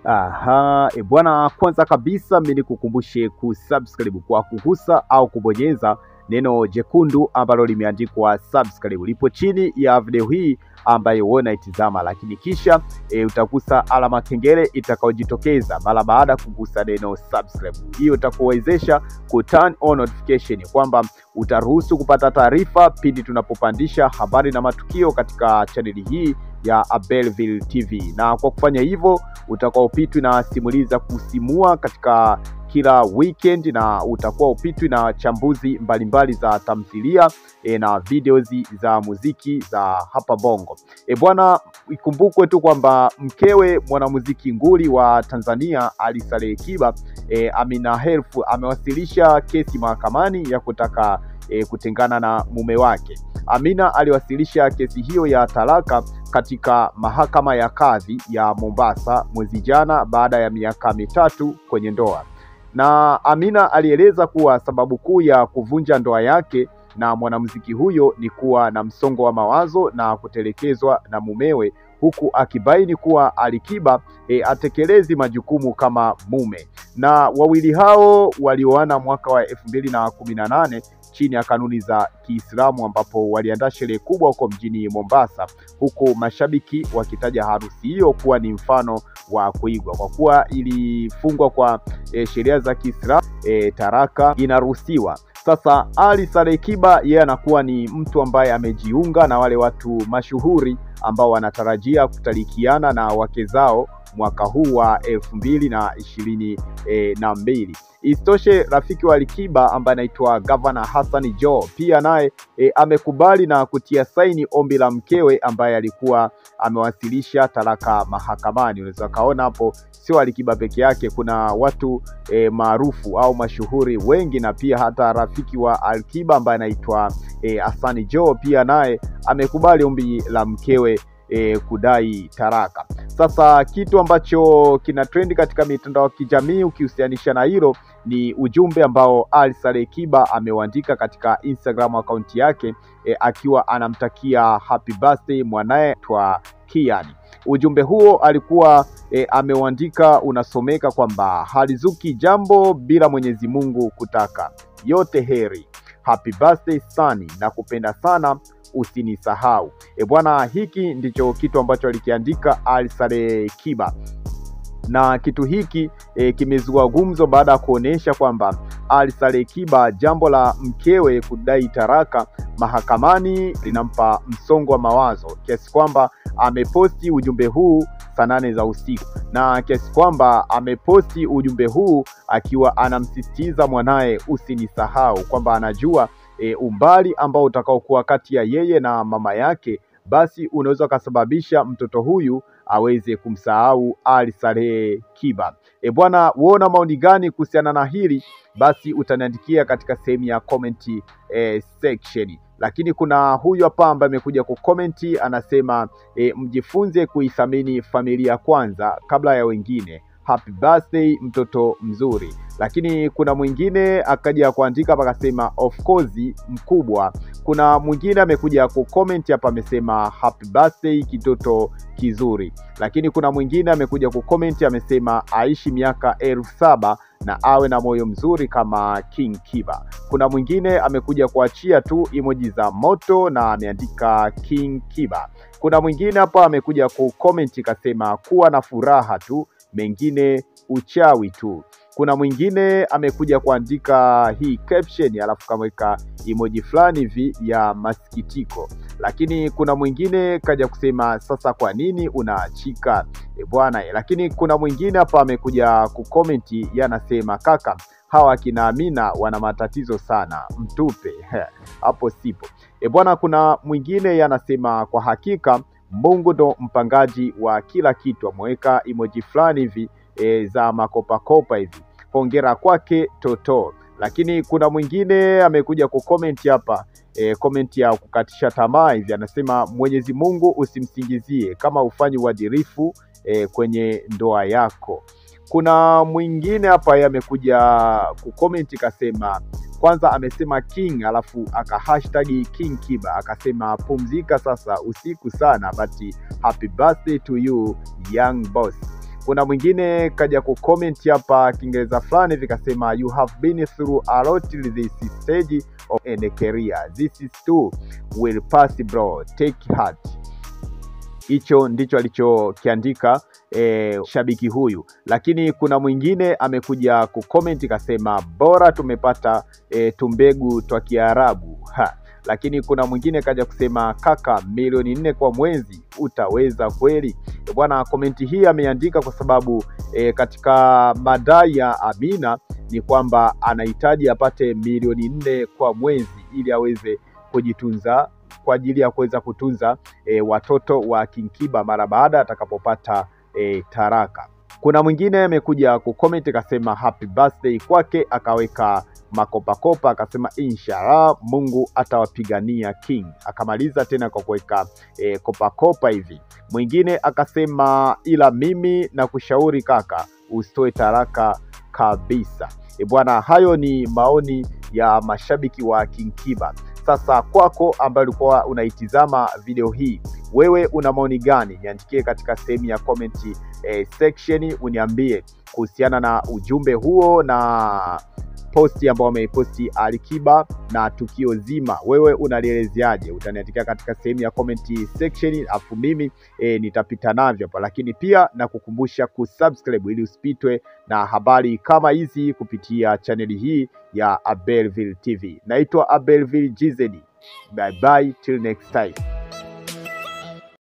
Aha, e bwana, kwanza kabisa mimi nikukumbushe kusubscribe kwa kugusa au kubonyeza neno jekundu ambalo limeandikwa subscribe lipo chini ya video hii ambayo wewe unaitizama, lakini kisha e, utagusa alama kengele itakayojitokeza mara baada ya kugusa neno subscribe. Hiyo itakuwezesha ku turn on notification kwamba utaruhusu kupata taarifa pindi tunapopandisha habari na matukio katika chaneli hii ya Abelville TV, na kwa kufanya hivyo utakuwa upitwi na simulizi za kusimua katika kila weekend na utakuwa upitwi na chambuzi mbalimbali za tamthilia e, na videos za muziki za hapa Bongo. E bwana, ikumbukwe tu kwamba mkewe mwanamuziki nguli wa Tanzania Ali Saleh Kiba e, Amina Herf amewasilisha kesi mahakamani ya kutaka e, kutengana na mume wake. Amina aliwasilisha kesi hiyo ya talaka katika mahakama ya kadhi ya Mombasa mwezi jana baada ya miaka mitatu kwenye ndoa. Na Amina alieleza kuwa sababu kuu ya kuvunja ndoa yake na mwanamuziki huyo ni kuwa na msongo wa mawazo na kutelekezwa na mumewe, huku akibaini kuwa Alikiba e, atekelezi majukumu kama mume. Na wawili hao walioana mwaka wa elfu mbili na kumi na nane chini ya kanuni za Kiislamu ambapo waliandaa sherehe kubwa huko mjini Mombasa, huku mashabiki wakitaja harusi hiyo kuwa ni mfano wa kuigwa kwa kuwa ilifungwa kwa e, sheria za Kiislamu e, taraka inaruhusiwa. Sasa Ali Saleh Kiba yeye anakuwa ni mtu ambaye amejiunga na wale watu mashuhuri ambao wanatarajia kutalikiana na wake zao mwaka huu wa elfu mbili na ishirini e, na mbili. Isitoshe, rafiki wa Alikiba ambaye anaitwa Gavana Hassan Joho pia naye e, amekubali na kutia saini ombi la mkewe ambaye alikuwa amewasilisha talaka mahakamani. Unaweza kaona hapo sio Alikiba peke yake, kuna watu e, maarufu au mashuhuri wengi, na pia hata rafiki wa Alikiba ambaye anaitwa e, Hassan Joho pia naye amekubali ombi la mkewe e, kudai taraka. Sasa kitu ambacho kina trendi katika mitandao ya kijamii ukihusianisha na hilo ni ujumbe ambao Ali Saleh Kiba ameuandika katika Instagram akaunti yake e, akiwa anamtakia happy birthday mwanaye twa Kian. Ujumbe huo alikuwa e, ameuandika unasomeka kwamba halizuki jambo bila Mwenyezi Mungu kutaka, yote heri, happy birthday Sani, na kupenda sana usinisahau. E bwana, hiki ndicho kitu ambacho alikiandika Ali Saleh Kiba na kitu hiki e, kimezua gumzo baada ya kuonyesha kwamba Ali Saleh Kiba jambo la mkewe kudai taraka mahakamani linampa msongo wa mawazo kiasi kwamba ameposti ujumbe huu saa nane za usiku, na kiasi kwamba ameposti ujumbe huu akiwa anamsisitiza mwanaye usinisahau, kwamba anajua e, umbali ambao utakaokuwa kati ya yeye na mama yake basi unaweza ukasababisha mtoto huyu aweze kumsahau Ali Saleh Kiba. E bwana, uona maoni gani kuhusiana na hili? Basi utaniandikia katika sehemu ya comment eh, section. Lakini kuna huyu hapa ambaye amekuja kukomenti anasema eh, mjifunze kuithamini familia kwanza kabla ya wengine. Happy birthday mtoto mzuri. Lakini kuna mwingine akaja kuandika hapa akasema of course mkubwa. Kuna mwingine amekuja kucomment hapa amesema happy birthday kitoto kizuri. Lakini kuna mwingine amekuja kucomment amesema aishi miaka elfu saba na awe na moyo mzuri kama King Kiba. Kuna mwingine amekuja kuachia tu emoji za moto na ameandika King Kiba. Kuna mwingine hapa amekuja kucomment kasema kuwa na furaha tu, mengine uchawi tu. Kuna mwingine amekuja kuandika hii caption alafu kamweka emoji fulani hivi ya masikitiko, lakini kuna mwingine kaja kusema sasa kwa nini unaachika e bwana. Lakini kuna mwingine hapa amekuja kukomenti yanasema kaka, hawa kina Amina wana matatizo sana, mtupe hapo sipo e bwana. Kuna mwingine yanasema kwa hakika Mungu ndo mpangaji wa kila kitu, ameweka emoji fulani hivi e, za makopakopa hivi hongera kwake Toto. Lakini kuna mwingine amekuja kukomenti hapa e, komenti ya kukatisha tamaa hivi, anasema Mwenyezi Mungu usimsingizie kama ufanyi uadilifu e, kwenye ndoa yako. Kuna mwingine hapa yeye amekuja kukomenti kasema kwanza amesema king alafu aka hashtag king kiba akasema pumzika sasa usiku sana but happy birthday to you young boss Kuna mwingine kaja kucomment hapa Kiingereza fulani vikasema you have been through a lot this stage of a career this is too will pass bro take heart hicho ndicho alichokiandika e, shabiki huyu, lakini kuna mwingine amekuja kucomment kasema bora tumepata e, tumbegu twa Kiarabu ha. Lakini kuna mwingine kaja kusema kaka, milioni nne kwa mwezi utaweza kweli? E, bwana, komenti hii ameandika kwa sababu e, katika madai ya Amina ni kwamba anahitaji apate milioni nne kwa mwezi ili aweze kujitunza kwa ajili ya kuweza kutunza e, watoto wa King Kiba mara baada atakapopata e, taraka. Kuna mwingine amekuja kucomment akasema happy birthday kwake, akaweka makopakopa akasema inshallah Mungu atawapigania King, akamaliza tena kwa kuweka e, kopakopa hivi. Mwingine akasema ila mimi na kushauri kaka, usitoe taraka kabisa. E bwana, hayo ni maoni ya mashabiki wa King Kiba. Sasa kwako ambaye ulikuwa unaitizama video hii, wewe una maoni gani? Niandikie katika sehemu ya comment eh, section, uniambie kuhusiana na ujumbe huo na posti ambao wameiposti Alikiba na tukio zima, wewe unalielezeaje? Utaniandikia katika sehemu ya comment section, afu mimi e, nitapita navyo hapa, lakini pia na kukumbusha kusubscribe ili usipitwe na habari kama hizi kupitia chaneli hii ya Abelville TV. Naitwa Abelville GZ. Bye bye till next time.